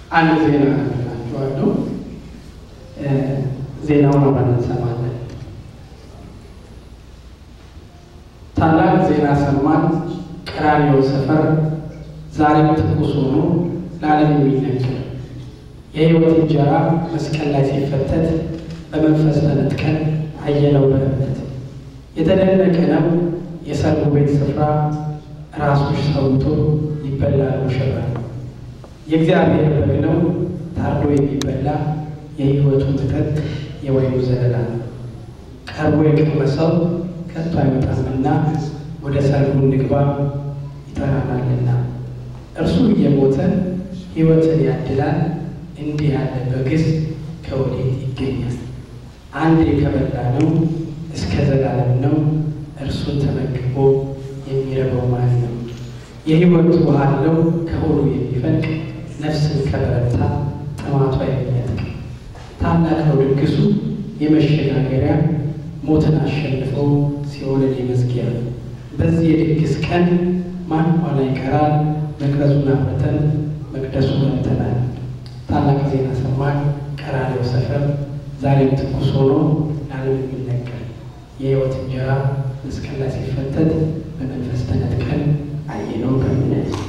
አንድ ዜና ናቸዋለሁ። ዜናውን አብረን እንሰማለን። ታላቅ ዜና ሰማን። ቀራንዮ ሰፈር ዛሬም ትኩስ ሆኖ ለዓለም የሚነገር የሕይወት እንጀራ መስቀል ላይ ሲፈተት በመንፈስ ተነጥቀን አየነው በእምነት የተደነቀ ነው የሰርጉ ቤት ስፍራ ራሶች ሰውቶ ይበላል ሙሽራ የእግዚአብሔር በግ ነው ታርዶ የሚበላ የሕይወቱ መጠጥ የወይኑ ዘለላ ቀርቦ የቀመሰው ከቶ አይወጣምና ወደ ሰርጉ እንግባ ይጠራናልና እርሱ እየሞተ ሕይወትን ያድላል። እንዲህ ያለ በግስ ከወዴት ይገኛል? አንዴ ከበላ ነው እስከ ዘላለም ነው። እርሱን ተመግቦ የሚረበው ማን ነው? የሕይወት ውሃ አለው ከሆዱ የሚፈልቅ ነፍስን ከበረታ ጥማቷ የሚያጥቅ ታላቅ ነው ድግሱ የመሸጋገሪያ ሞትን አሸንፎ ሲኦልን የመዝጊያ በዚህ የድግስ ቀን ማን ኋላ ይቀራል? መቅረዙን አፍርተን መቅደሱ ገብተናል። ታላቅ ዜና ሰማን ቀራንዮ ሰፈር ዛሬም ትኩስ ሆኖ ለዓለም የሚነገር የሕይወት እንጀራ መስቀል ላይ ሲፈተት በመንፈስ ተነጥቀን አየነው በእምነት